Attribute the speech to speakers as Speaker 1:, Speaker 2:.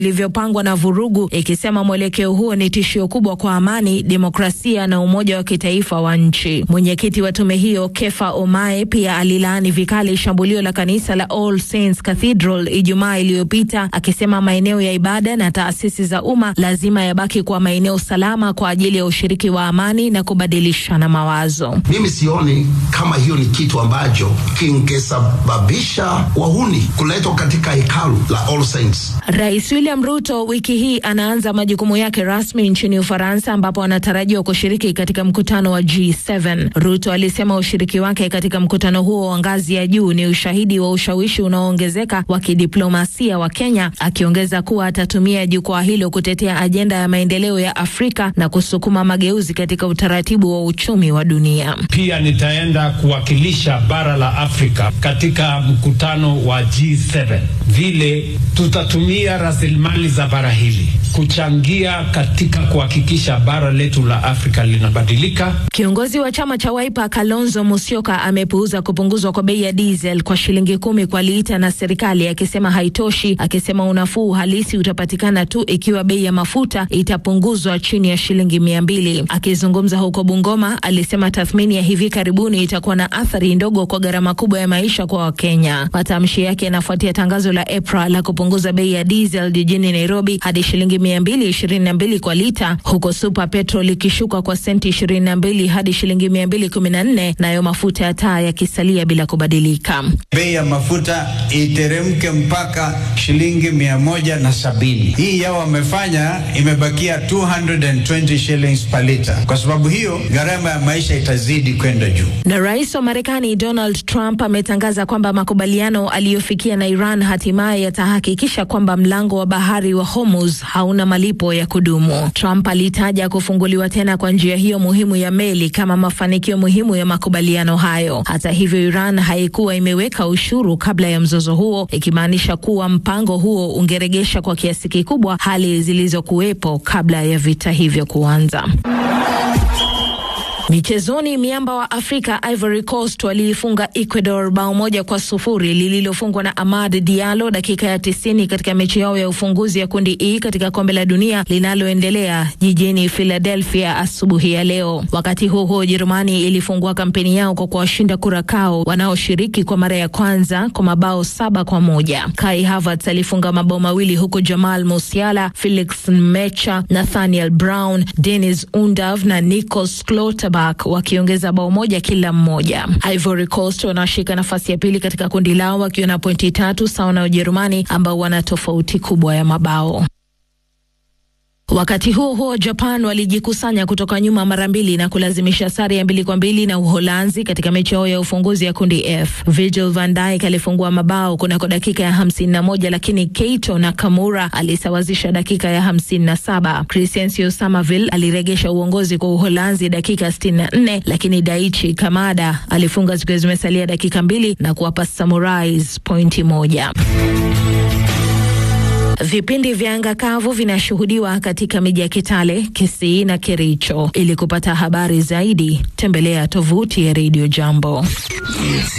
Speaker 1: ilivyopangwa na vurugu, ikisema mwelekeo huo ni tishio kubwa kwa amani, demokrasia na umoja wa kitaifa wa nchi. Mwenyekiti wa tume hiyo Kefa Omae pia alilaani vikali shambulio la kanisa la All Saints Cathedral Ijumaa iliyopita, akisema maeneo ya ibada na taasisi za umma lazima yabaki kuwa maeneo salama kwa ajili ya ushiriki wa amani na kubadilishana mawazo.
Speaker 2: Mimi sioni kama hiyo ni kitu ambacho kingesababisha wahuni kuletwa katika hekalu la All Saints.
Speaker 1: Rais William Ruto wiki hii anaanza majukumu yake rasmi nchini Ufaransa ambapo anatarajiwa kushiriki katika mkutano wa G7. Ruto alisema ushiriki wake katika mkutano huo wa ngazi ya juu ni ushahidi wa ushawishi unaoongezeka wa kidiplomasia wa Kenya, akiongeza kuwa atatumia jukwaa hilo kutetea ajenda ya maendeleo ya Afrika na kusukuma mageuzi katika utaratibu wa uchumi wa dunia.
Speaker 3: Pia nitaenda kuwakilisha bara la Afrika katika mkutano wa G7, vile tutatumia rasilimali za bara hili kuchangia katika kuhakikisha bara letu la Afrika linabadilika.
Speaker 1: Kiongozi wa chama cha Wiper Kalonzo Musyoka amepuuza kupunguzwa kwa bei ya diesel kwa shilingi kumi kwa lita na serikali, akisema haitoshi, akisema unafuu halisi utapatikana tu ikiwa bei ya mafuta itapunguzwa chini ya shilingi mia mbili. Akizungumza huko Bungoma, alisema tathmini ya hivi karibuni itakuwa na athari ndogo kwa gharama kubwa ya maisha kwa Wakenya. Matamshi yake yanafuatia tangazo la EPRA la kupunguza bei ya diesel jijini Nairobi hadi shilingi mia mbili ishirini na mbili kwa lita, huko super petrol ikishuka kwa senti ishirini na mbili hadi shilingi mia mbili kumi na nne nayo mafuta ya taa yakisalia bila kubadilika.
Speaker 4: Bei ya mafuta iteremke mpaka shilingi mia moja na sabini. Hii yao wamefanya imebakia 220 shillings per liter. Kwa sababu hiyo gharama ya maisha itazidi kwenda juu.
Speaker 1: Na rais wa Marekani Donald Trump ametangaza kwamba makubaliano aliyofikia na Iran hatimaye yatahakikisha kwamba mlango wa bahari wa Hormuz hauna malipo ya kudumu. Trump alitaja kufunguliwa tena kwa njia hiyo muhimu ya meli kama mafanikio muhimu ya makubaliano hayo. Hata hivyo, Iran haikuwa imeweka ushuru kabla ya mzozo huo, ikimaanisha kuwa mpango huo ungeregesha kwa kiasi kikubwa hali zilizokuwepo kabla ya vita hivyo kuanza. Michezoni, miamba wa Afrika Ivory Coast waliifunga Ecuador bao moja kwa sufuri lililofungwa na Amad Diallo dakika ya tisini katika mechi yao ya ufunguzi ya kundi E katika kombe la dunia linaloendelea jijini Philadelphia asubuhi ya leo. Wakati huo huo, Ujerumani ilifungua kampeni yao kwa kuwashinda Kurakao wanaoshiriki kwa mara ya kwanza kwa mabao saba kwa moja. Kai Havertz alifunga mabao mawili huku Jamal Musiala, Felix Mecha, Nathaniel Brown, Dennis Undav na Nikos Klotterbuck wakiongeza bao moja kila mmoja. Ivory Coast wanashika nafasi ya pili katika kundi lao wakiwa na pointi tatu sawa na Ujerumani ambao wana tofauti kubwa ya mabao. Wakati huo huo, Japan walijikusanya kutoka nyuma mara mbili na kulazimisha sare ya mbili kwa mbili na Uholanzi katika mechi yao ya ufunguzi ya kundi F. Virgil van Dijk alifungua mabao kunako dakika ya hamsini na moja lakini Keito Nakamura alisawazisha dakika ya hamsini na saba. Crescencio Somerville aliregesha uongozi kwa Uholanzi dakika sitini na nne lakini Daichi Kamada alifunga zikiwa zimesalia dakika mbili na kuwapa Samurais pointi moja. Vipindi vya anga kavu vinashuhudiwa katika miji ya Kitale, Kisii na Kericho. Ili kupata habari zaidi, tembelea tovuti ya Radio Jambo.